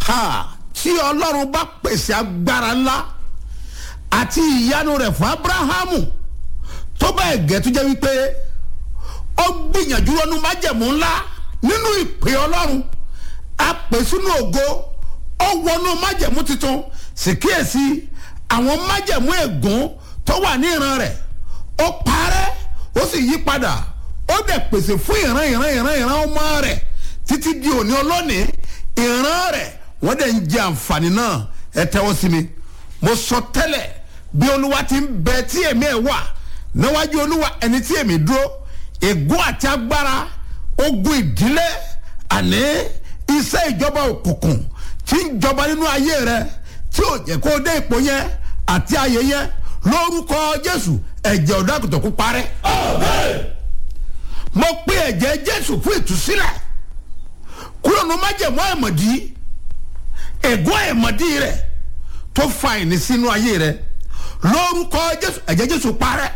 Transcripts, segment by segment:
ha tí ọlọ́run bá pèsè agbára ńlá àti ìyanu rẹ̀ fún abrahamu tó bá ẹ̀gẹ́ tó jẹ́ wípé ó gbìyànjú lọ́nu májẹ̀mú ńlá nínú ìpè ọlọ́run a pè sínú ògo ó wọnú májẹ̀mú tuntun sì kíyèsí àwọn májẹ̀mú ègún tó wà ní ìran rẹ̀ ó parẹ́ ó sì yí padà ó dẹ̀ pèsè fún ìran ìran ìran ìran ọmọ rẹ̀ títí di òní ọlọ́ni ìran rẹ̀ wọ́n dẹ̀ ń jẹ àǹfààní náà ẹ tẹ́wọ́ sí mi mo sọ tẹ́lẹ̀ bí olúwa ti ń bẹ tí èmi ẹ̀ wà níwájú olúwa ẹni tí èmi dúró ègún àti agbára ogun ìdílé àní iṣẹ́ ìjọba òkùnkùn tí ń jọba nínú ayé rẹ tí ò jẹ́ kó o dé ipò yẹn àti ayé yẹn lórúkọ jésù ẹ̀jẹ̀ ọ̀dàkùtàn kó parẹ́. mo pe ẹ̀jẹ̀ jésù fún ìtúsílẹ̀ kúrò ní májèmú àìmọ̀dí ègún àìmọ̀dí rẹ̀ tó fa ìní sínú ayé rẹ̀ lórúkọ jésù ẹ̀jẹ̀ jésù parẹ́.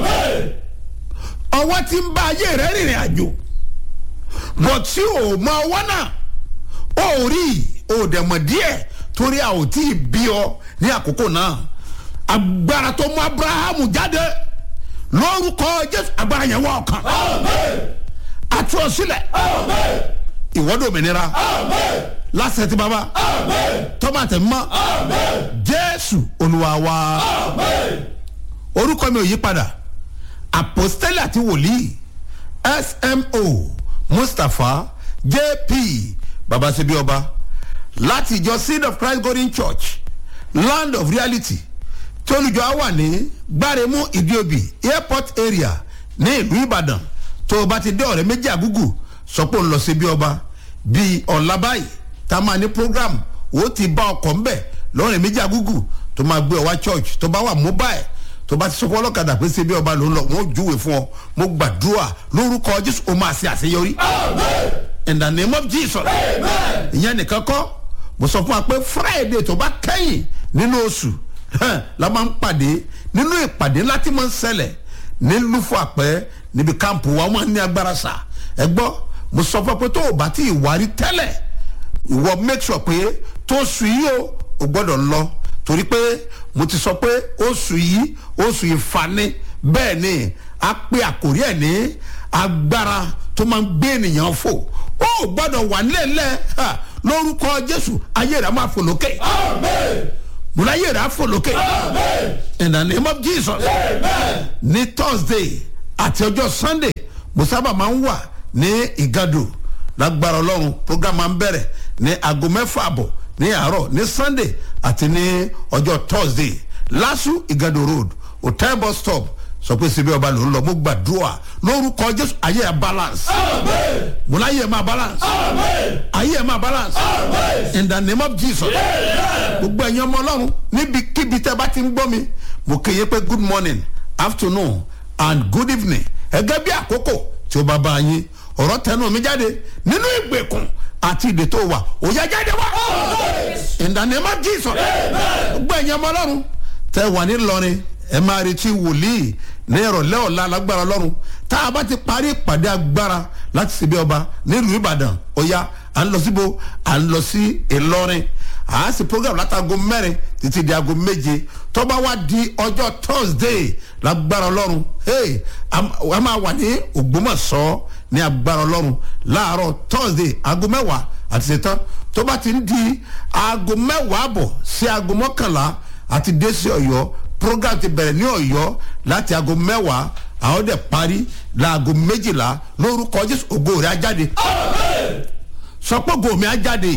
ọwọ́ tí ń bá ayé rẹ̀ rìnrìn àjò bọ̀ tí ò mọ ọwọ́ náà ó rí ò dẹ̀ mọ̀ díẹ̀ torí a ò tí ì bí ọ ní àkókò náà agbára tó mú abrahamu jáde lórúkọ jésù agbára yẹn wọ ọkàn àti ọsílẹ̀ ìwọ́dọ̀ òmìnira lásẹ̀ tí baba tọ́mátì mọ́ jésù olúwa wa orúkọ mi ò yí padà àpòstélì àti wòlíì smo mustapha jp babasebi ọba láti ìjọ seed of christ golden church land of reality tí olùjọ á wà ní gbáremú ìdíobì airport area ní ìlú ìbàdàn tó o bá ti dé ọ̀rẹ́ méjì àgúgù sọ pé ó ń lọ sí bí ọba bíi ọ̀la báyìí tá a máa ní program ó ti bá ọkọ̀ ńbẹ̀ lọ́rẹ̀ méjì àgúgù tó máa gbé ọ wá church tó bá wà mobile tó bá ti sọ fún ọlọ́kadà pé ṣe bí ọba ló ń lọ wọn ò júwe fún ọ mo gbàdúrà lórúkọ jésù ó máa ṣe àṣeyọrí. in the name of jesus. ìyẹn nìkan kọ́ mo sọ fún wa pé friday tó bá kẹ́yìn nínú oṣù la máa ń pàdé nínú ìpàdé láti máa ń ṣẹlẹ̀ ní lufo àpẹ́ níbi káàmpù wa wọ́n ní agbára sà ẹ gbọ́ mo sọ fún wa pé tó o bá ti ìwárí tẹ́lẹ̀ ìwọ make sure pé tó oṣù yìí o ò gbọ́dọ̀ lọ torí pé mo ti sọ pé oṣù yìí oṣù ìfani bẹ́ẹ̀ ni a pe àkórí ẹ̀ ní agbára tó máa ń gbé ènìyàn fò ó gbọ́dọ̀ wà nílẹ̀ lórúkọ jésù ayé rẹ̀ máa fò lókè múlá ayé rẹ̀ á fò lókè in the name of jesus ní thursday àti ọjọ́ sunday mo sábà máa ń wà ní ìgàdù lágbára ọlọ́run program máa ń bẹ̀rẹ̀ ní aago mẹ́fà àbọ̀ ní àárọ̀ ní sunday àti ní ọjọ́ thursday lasu igado road hotel bus stop sọ pé síbi ọba ló ń lọ mo gbàdúrà lórúkọ jésù ayé ẹ balance mo láyé ẹ máa balance ayé ẹ máa balance in the name of jesus gbogbo ẹ̀yin ọmọ ọlọ́run níbikíbi tẹ́ bá ti ń gbọ́ mi mo kéye pé good morning afternoon and good evening ẹgẹ́ bí àkókò tí ó bá bá yín ọ̀rọ̀ tẹnu mi jáde nínú ìgbèkùn àti ìdè tó wà òyà jáde wá. in the name of jesus. gbọ́ ẹ̀yin ọmọ ọlọ́run tẹ wà ní lọrin ẹ máa retí wòlíì ní ìrọ̀lẹ́ ọ̀la lágbára ọlọ́run tá a bá ti parí ìpàdé agbára láti ṣe bí ọba nílùú ìbàdàn ọ̀ya à ń lọ síbo à ń lọ sí ìlọrin à á sì program látago mẹ́rin títí di aago méje tó bá wá di ọjọ́ thursday lágbára ọlọ́run hey, a máa wà ní ògbómọ̀ṣọ́ ní agbára ọlọ́run láàárọ̀ thursday aago mẹ́wàá àti ṣetán tó bá ti ń di aago mẹ́wàá bọ̀ sí aago mọ́kànlá àti dé sí ọ̀yọ́ program ti bẹ̀rẹ̀ ní ọ̀yọ́ láti aago mẹ́wàá àwọn dẹ̀ parí láago méjìlá lórúkọ jésù ògo rẹ̀ á jáde. sọ pé ògo mi á jáde.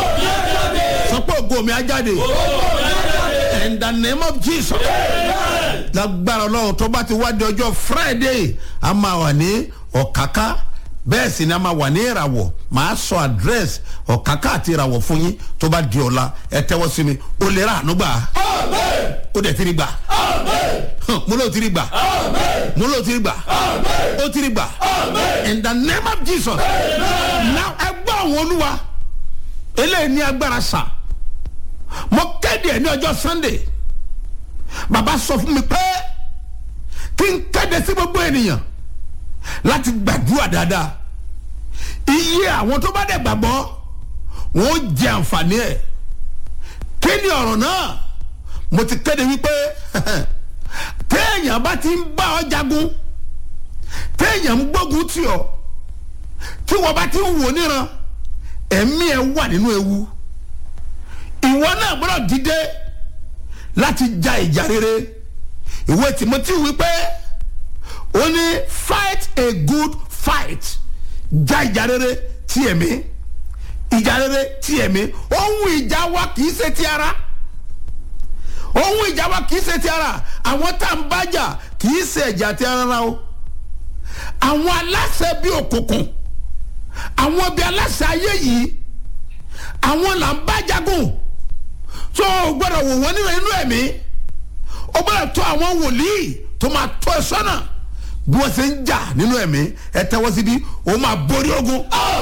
sọ pé ògo mi á jáde. in the name of jesus. lágbára ọlọ́run tó bá ti wá di ọjọ́ friday a máa wà ní ọ̀káká bẹ́ẹ̀ sì ni a máa wà ní ìràwọ̀ màá sọ àdírẹ́sì ọ̀káká àti ìràwọ̀ fún yín tó bá di ọ̀la ẹ tẹ́wọ́ sí mi ó lè rà àánú gbà ó dẹ̀ tiri gbà mo ló tiri gbà mo ló tiri gbà ó tiri gbà in the name of jesus now ẹ gbọ́ àwọn olúwa eléyìí ní agbára sà mo kéde ẹ ní ọjọ́ sunday bàbá sọ fún mi pé kí n kéde sí gbogbo ènìyàn láti gbàdúrà dáadáa iye àwọn tó bá dẹ̀ gbàgbọ́ wọn ó jẹ àǹfààní ẹ̀ kí ni ọ̀rọ̀ náà mo ti kéde wípé téèyàn bá ti ń bá ọ jagun téèyàn ń gbógun tì ọ tí wọ́n bá ti ń wò níran ẹ̀mí ẹ̀ wà nínú ewu ìwọ náà gbọ́dọ̀ dìde láti ja ìjà rere ìwé Timothy wípé ó ní fight a good fight ja ìjà rere ti ẹ̀mí ìjà rere ti ẹ̀mí ohun ìjà wa kì í ṣe ti ara ohun ìjà wa kì í ṣe ti ara àwọn tá à ń bájà kì í ṣe ẹ̀jà ti ara o àwọn aláṣẹ bí òkùnkùn àwọn bí aláṣẹ ayé yìí àwọn là ń bá jagun tó o gbọ́dọ̀ wò wọ́n nínú inú ẹ̀mí o gbọ́dọ̀ tó àwọn wòlíì tó máa tó ẹ sọ́nà bí wọ́n ṣe ń jà nínú ẹ̀mí ẹ tẹ́wọ́ síbí o máa borí ogun.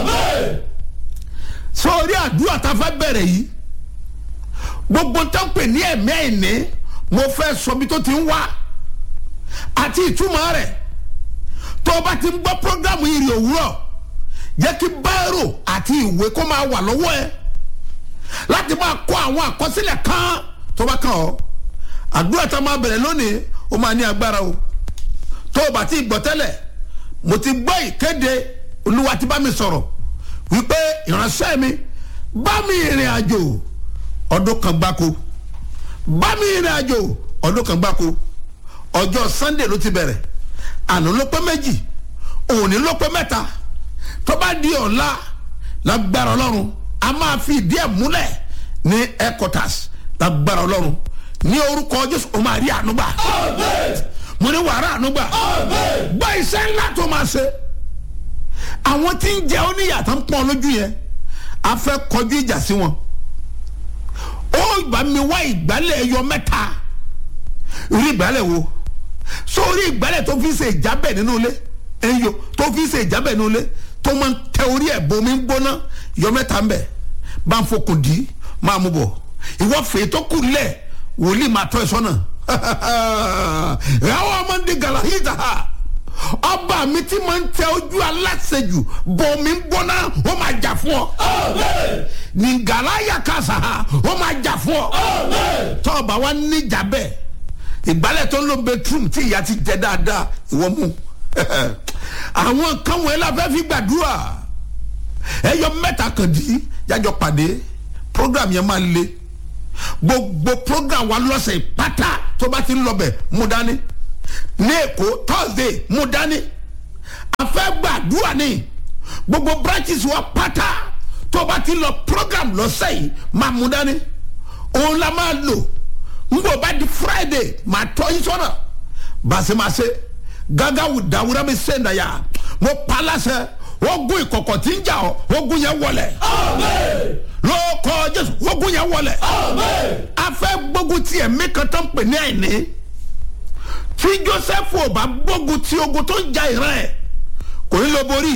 sórí àdúrà tá a fẹ́ bẹ̀rẹ̀ yìí gbogbo tó ń pè ní ẹ̀mí àìní mo fẹ́ sọ bí tó ti ń wá àti ìtumọ̀ rẹ̀ tó o bá ti ń gbọ́ prógámù ìrì òwúrọ̀ jẹ́ kí báírò àti ìwé kó máa wà lọ́wọ́ ẹ láti máa kọ àwọn àkọsílẹ̀ kan tó bá kàn ọ́ àdúrà tá a máa bẹ̀rẹ̀ lónìí ó máa ní agbára o tó o bá ti gbọ́ tẹ́lẹ̀ mo ti gbọ́ ìkéde olúwa ti bá mi sọ̀rọ̀ wípé ìránṣẹ́ mi bá mi ìrìn àjò ọdún kan gbáko bá mi ìrìn àjò ọdún kan gbáko ọjọ́ sunday ló ti bẹ̀rẹ̀ àná ló pé méjì òní ló pé mẹ́ta tó bá di ọ̀la lágbára ọlọ́run a máa fi ìdí ẹ̀ múlẹ̀ ní headquarters lágbára ọlọ́run ní orúkọ jésù o máa rí ànúgbà mo ní wàrà ànúgbà gbọ́ iṣẹ́ ńlá tó máa ṣe àwọn tí ń jẹ oníyàtọ̀ ń pọ́n lójú yẹn a fẹ́ kọjú ìjà sí wọn ó gbà mí wá ìgbálẹ̀ ẹyọ mẹ́ta rí ìgbálẹ̀ wo sórí ìgbálẹ̀ tó fi ṣe ìjábẹ̀ nínú ilé ẹyọ tó fi ṣe ìjábẹ̀ nínú ilé tó máa ń tẹ orí ẹ̀ bomi ń gbóná yọ mẹ́ta ń bẹ̀ bá ń fokùn dì í máa mú bọ̀ ìwọ fèé tó kù lẹ̀ wòlíì máa tọ́ ẹ sọ́nà ìyàwó ọmọ ń di gàlàhídà ọba mi ti máa ń tẹ ojú aláṣejù bomi ń gbóná ó máa jà fún ọ ní gàláyà kàṣà ó máa jà fún ọ tọ́ọ̀bà wa níjà bẹ́ẹ̀ ìgbálẹ̀ tó ń lo bedroom tí ìyá ti jẹ dáadáa ìwọ mú àwọn kan wọ̀nyí la fẹ́ fi gbàdúrà ẹyọ mẹ́ta kan dì í jájọ pàdé program yẹn máa le gbogbo program wa lọ́sẹ̀ pátá tó bá ti ń lọ bẹ̀ mú dání ní èkó thursday mú dání a fẹ́ gbàdúrà ní gbogbo branches wa pátá tó bá ti lọ program lọ́sẹ̀ yìí máa mú dání òun la máa lò ngbọ bá di friday máa tọ́ yín sọ́nà bàṣẹ́màṣẹ́ gàgà wù dàwúrà mi sẹ́ńdà yá mo pa láṣẹ ogun ìkọ̀kọ̀ tí ń jà ọ́ ogun yẹn wọlẹ̀ lóòkọ jésù ogun yẹn wọlẹ̀ a fẹ́ gbógun ti ẹ̀mí kan tó ń pè ní àìní tí joseph ò bá gbógun ti ogun tó ń ja ìran ẹ̀ kò ní lọ borí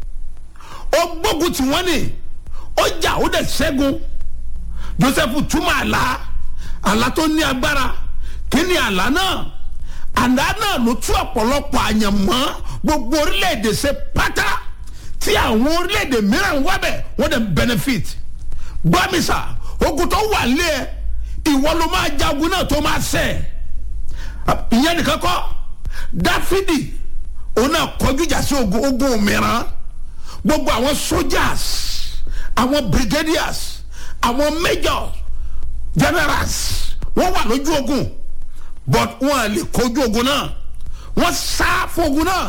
ó gbógun tí wọ́n ní ó jà ó dẹ̀ ṣẹ́gun joseph túmọ̀ àlá àlá tó ní agbára kí ni àlá náà àlá náà ló tú ọ̀pọ̀lọpọ̀ àyànmọ́ gbogbo orílẹ̀-èdè ṣe pátá tí àwọn orílẹ̀-èdè mìíràn wá bẹ̀ wọ́n dẹ̀ benefit gbọ́mísà ogun tó wà lé ẹ ìwọ ló máa jagun náà tó máa ṣẹ ìyẹn nìkan kọ́ dáfídì òun náà kọjú ìjà sí ogun ogun mìíràn gbogbo àwọn soldiers àwọn brigadiers àwọn majors generals wọ́n wà lójú ogun but wọ́n lè kojú ogun náà wọ́n sá fún ogun náà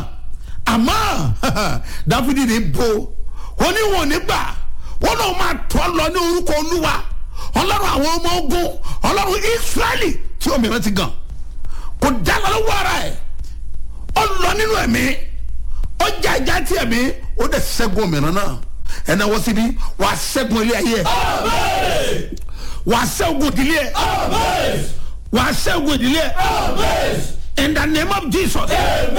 àmọ́ dáfídì ní bo oníwọ̀n nígbà wọ́n náà máa tọ́ lọ ní orúkọ olúwa ọlọ́run àwọn ọmọ ogun ọlọ́run israẹli tí òmìnira ti gàn kò dáná lọ́wọ́ ara ẹ̀ ó lọ nínú ẹ̀mí ó já ìjà tí ẹ̀mí ó dẹ̀ ṣẹ́gun òmìnira náà ẹ̀nà wọ́n síbi wàá ṣẹ́gun ilé ayé ẹ̀ wàá ṣẹ́gun ìdílé ẹ̀ wàá ṣẹ́gun ìdílé ẹ̀ in the name of jesus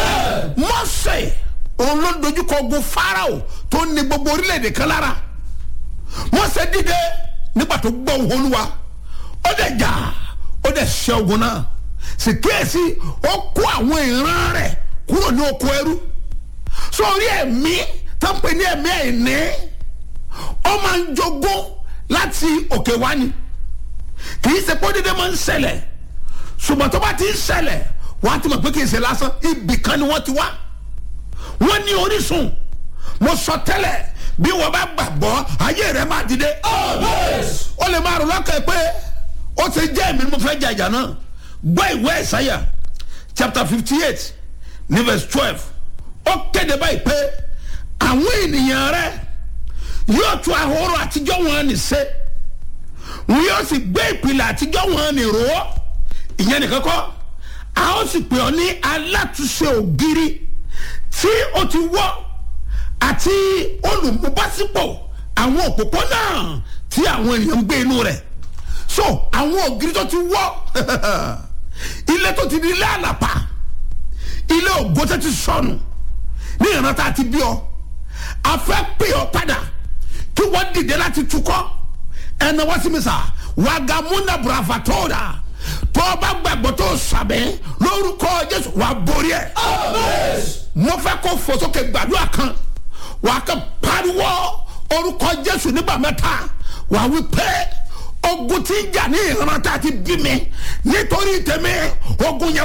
mọ́sẹ̀ òun ló dojúkọ ogun farao tó ní gbogbo orílẹ̀-èdè kan lára mọ́sẹ̀ dìde nígbà tó gbọ́ ohùn olúwa ó dẹ̀ jà ó dẹ̀ ṣẹ́ ogun náà sì kíyèsí ó kó àwọn ìran rẹ̀ kúrò ní oko ẹrú sórí ẹ̀mí tó ń pè ní ẹ̀mí ẹ̀ní ó máa ń jogún láti òkè wá ni kì í ṣe pé dédé máa ń ṣẹlẹ̀ ṣùgbọ́n tó bá ti ń ṣẹlẹ̀ wọ́n á ti mọ̀ pé kì í ṣe lásán ibì kan ni wọ́n ti wá wọ́n ní orísun mo sọ tẹ́lẹ̀ bí wọ́n bá gbàgbọ́ ayé rẹ̀ máa dìde ó lè máa rò lọ́kàn pé ó ti jẹ́ èmi ni mo fẹ́ jàjà náà gbọ́ ìwé ẹ̀sáyà chapter fifty eight ní verse twelve ó kéde báyìí pé àwọn ènìyàn rẹ̀ yóò tún ahoro àtijọ́ wọn ní ṣe wọn yóò sì gbé ìpìlẹ̀ àtijọ́ wọn ní rò ó ìyẹn nìkan kọ́ a ó sì pè ọ́ ní alátúnṣe ògiri tí ó ti wọ́ àti olùmúbásípò àwọn òpópónà tí àwọn ènìyàn ń gbé inú rẹ̀ so àwọn ògiri tó ti wọ́ ilé tó ti di ilé àlàpà ilé ògo tó ti sọnù ní ìrántá àti bí ọ a fẹ́ pè ọ́ padà kí wọ́n dìde láti tukọ́ ẹnna wọ́n sì mi sà wàgàmúnà bravatora tó o bá gbàgbọ́ tó o sàbẹ̀ lórúkọ jésù wà borí ẹ̀. mo fẹ́ kó fò sókè gbàdúrà kan wà á kàn pariwo orúkọ jésù nígbà mẹ́ta wà á wí pé ogun tí ń jà ní ìrántá àti bí mi nítorí tèmi ogun yẹn